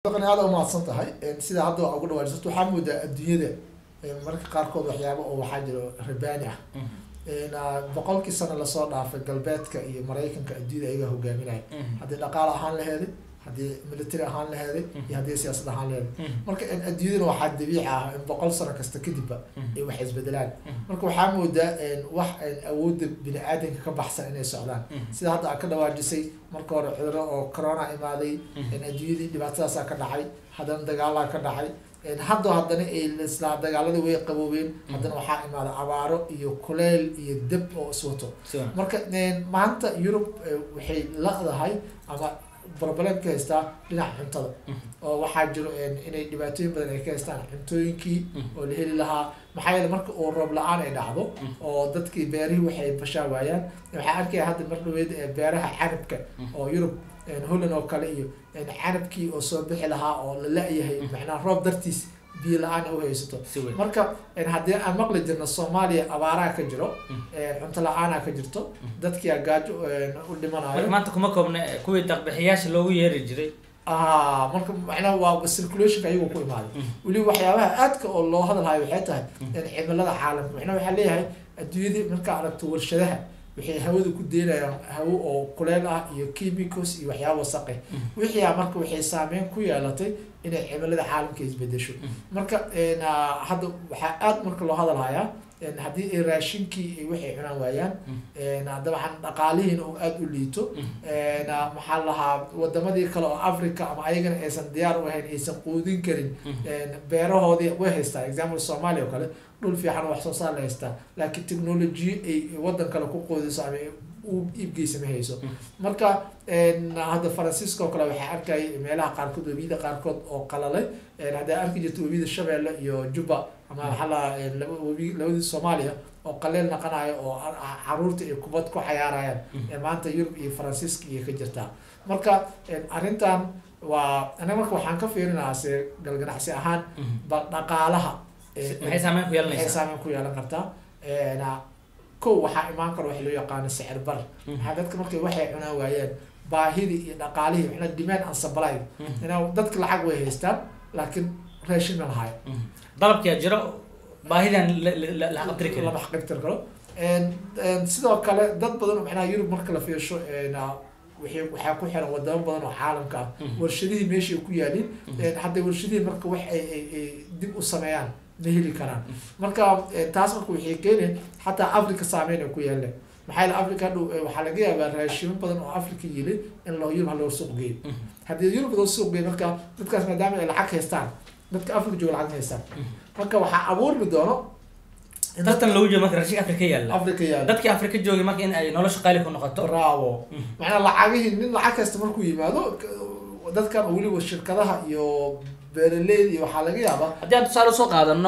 aada umahadsan tahay sida hadda ugu dhawaajisat waxaa moodaa adduunyada marka qaarkood waxyaaba oo waxaa jiro rabaani ah boqolkii sano lasoo dhaafay galbeedka iyo maraykanka adduunyada ayagaa hogaaminaya haddii dhaqaal ahaan laheeday haddii military ahaan laheeday iyo haddii siyaasad ahaan laheeday marka adduunyadana waxaa dabiici ah in boqol sano kasta kadibba ay wax isbedelaan marka waxaa moodaa wax awoodda bini aadanka ka baxsan inay socdaan sida hadda a ka dhawaajisay marka hore cuduro oo corona imaaday adduunyadii dhibaatadaasaa ka dhacay haddana dagaalaa ka dhacay haddo haddana islaa dagaaladii way qaboobeen haddana waxaa imaada abaaro iyo kuleyl iyo deb oo iswato marka maanta yurub waxay laqdahay ama problem ka haystaa dhinaca cuntada oo waxaa jiro inay dhibaatooyin badan ay ka haystaan cuntooyinkii oo la heli lahaa maxaa yeele marka uu roob la-aan ay dhacdo oo dadkii beerihii waxay bashaa waayaan waxaa arkaya hadda mar dhaweyd beeraha canabka oo yurub holland oo kale iyo canabkii oo soo bixi lahaa oo la la-yahay macnaha roob dartiis biyo la-aan u haysato marka haddii aan maqli jirno soomaaliya abaaraha ka jiro cunto la-aanaa ka jirto dadkia gaajo u dhimanayo maanta kuma koobna kuwii daqbixiyaasha loogu yeeri jiray a marka macnaha waa circulationka ayagoo ku imaaday weliba waxyaabaha aadka oo loo hadalhayo waxay tahay cimilada caalamka macnaha waxaa leeyahay adduunyadii markaa aragto warshadaha waxay hawada ku deynayaan hawo oo kuleel ah iyo chemicals iyo waxyaaba wasaqe wixii marka waxay saameyn ku yeelatay inay cimilada caalamka isbedesho marka hadda waxaa aada marka loo hadalhayaa haddii ay raashinkii ay waxay cunaan waayaan dabcan dhaqaalihiina oo aada u liito maxaa lahaa wadamadii kale oo africa ama ayagana aysan diyaar u ahayn aysan quudin karin beerahoodii way haystaa example soomaaliya oo kale dhul fiican wax soo saar la haystaa laakiin technology ay wadan kale ku qoodiso ama u iibgeysa ma hayso marka hadda faransiiska oo kale waxaa arkay meelaha qaarkood webiyada qaarkood oo qalalay haddaa arki jirta webiyada shabeelle iyo juba ama maxaa lahaa webi labadii soomaaliya oo qaleel naqanayo oo caruurta ay kubad ku xayaarayaan maanta yurub iyo faransiiska iyo ka jirtaa marka arrintan waa anaga marka waxaan ka fiirinahaa se galganacsi ahaan bal dhaqaalaha maxay saameyn ku waxay yeelanaysaa saameyn ku yeelan kartaa kow waxaa imaan kara wax loo yaqaano sicir bar maxaa dadka markay waxay cunaan waayeen baahidii iyo dhaqaalihii macnaa demand and supply inaa dadka lacag way haystaan laakiin raashin ma lahayo dalabkia jiro baahidan la qabtiri karin lama xaqibtir karo sidoo kale dad badan oo macnaha yurub marka la fiirsho waxay waxaa ku xiran wadamo badan oo caalamka ah warshadihii meeshay ku yaalin hadda warshadihii marka wax ay ay ay dib u sameeyaan ma heli karaan marka taas marka waxay keeneen xataa africa saameyn ay ku yeeleen maxaa yeele africa hadhow waxaa laga yaabaa raashimo badan oo africa yili in loo yurub haloo suuq geeyo haddii yurub loo suuq geeyo marka dadkaas maadaama ay lacag haystaan dadka africa jooga lacag ma haystaan marka waxaa abuurmi doono in tartan lagu jiro marka raashinka afrika yaalla africa yaalo dadkii afrika joogay marka in ay nolosha qaali ku noqoto bravo macnaa lacagihii nin lacag kasta markuu yimaado k- dadkan oo weliba shirkadaha iyo beeraleyda iyo waxaa laga yaabaa haddii aan tusaale usoo qaadano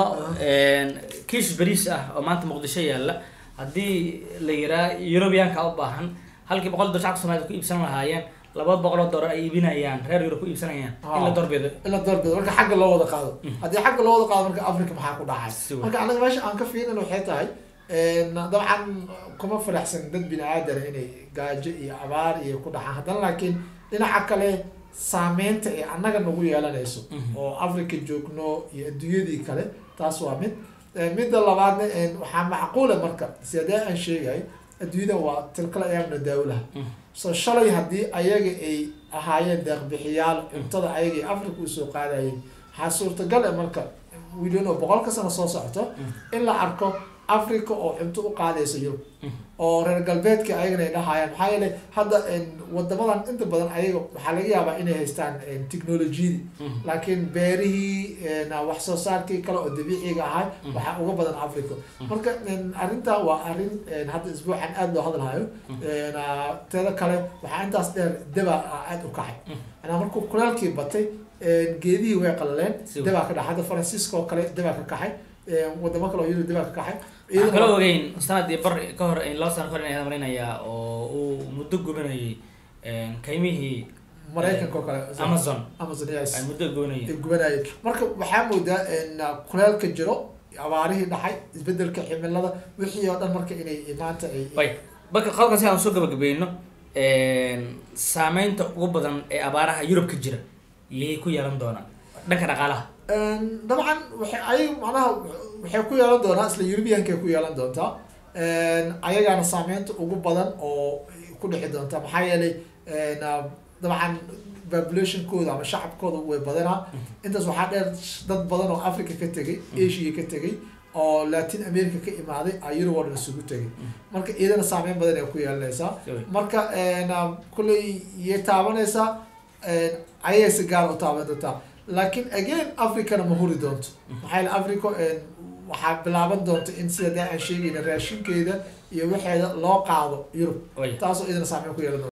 kiish bariis ah oo maanta muqdisho yaalla haddii la yiraa yurubiyaanka u baahan halkii boqol dolar shacabka soomaalida ku iibsan lahaayeen laba boqol oo dollar ay iibinayaan reer yurub ku iibsanayaan in la doorbido in la doorbido marka xagga loo wada qaado haddii xagga loo wada qaado marka africa maxaa ku Si dhacay weyn. marka anaga meesha aan ka fiirin waxay tahay dabcan kuma faraxsan dad bini aadana inay gaajo iyo abaar iyo ku dhacaan haddana laakiin dhinaca kale saameynta ay annaga nagu yeelanayso oo africa joogno iyo adduunyadii kale taas waa mid midda labaadna waxaa macquula marka sidee aan sheegay adduunyada waa tilkala ayaamna daawlaha so shalay haddii ayaga ay ahaayeen deeqbixiyaal cuntada ayaga ay africa usoo qaadayeen waxaa suurtagal ah marka wiilano boqolka sano soo socoto in la arko africa oo cunto u qaadaysa yurub oo reer galbeedka ayagana ay dhahayaan maxaa yeelay hadda wadamadan inta badan ayaga waxaa laga yaabaa inay haystaan technolojiyadii laakiin beerihii wax soo saarkii kale oo dabiiciga ahay waxaa uga badan africa marka arrintaa waa arrin hadda isbuucan aada loo hadalhayo teeda kale waxaa intaas dheer deba aada u kacay anaa markuu kulaalkii batay geedihii way qalaleen Si debaa ka dhaxay hadda faransiiska oo kale debaa ka kaxay wadamo kale oo yurub debaa ka kaxay waxaan kala ogeyn sanadii bar ka hor laba sano ka hor inaan marinayaa oo uu muddo gubanayay kaymihii maraykanka oo kale amazon amazon yes ay muddo gubanayeen ay gubanayeen marka waxaa moodaa in kuleelka jiro abaarihii dhacay isbedelka cimilada wixii oo dhan marka inay maanta ay way marka qodobkan si aan soo gabagabayno saameynta ugu badan ee abaaraha yurub ka jira yay ku yeelan doonaan dhanka dhaqaalaha dabcan waxay ayaga macnaha waxay ku yeelan doonaa isla europeanka ku yeelan doontaa ayagaana saameynta ugu badan oo ku dhixi doonta maxaa yeelay dabcan populationkooda ama shacabkooda way badanaa intaas waxaa dheer dad badan oo africa ka tegay asia ka tegay oo latin america ka imaaday a europe oo dhan isugu tegay marka iyadana saameyn badan ay ku yeelanaysaa marka kulley yay taabanaysaa ayay si gaar u taaban doontaa laakiin again africana ma huri doonto maxaa yeele africa waxaa bilaaban doonta in sida daa aan sheegayna raashinkeeda iyo waxeeda loo qaado yurub taasoo idana saameyn ku yeelan doonta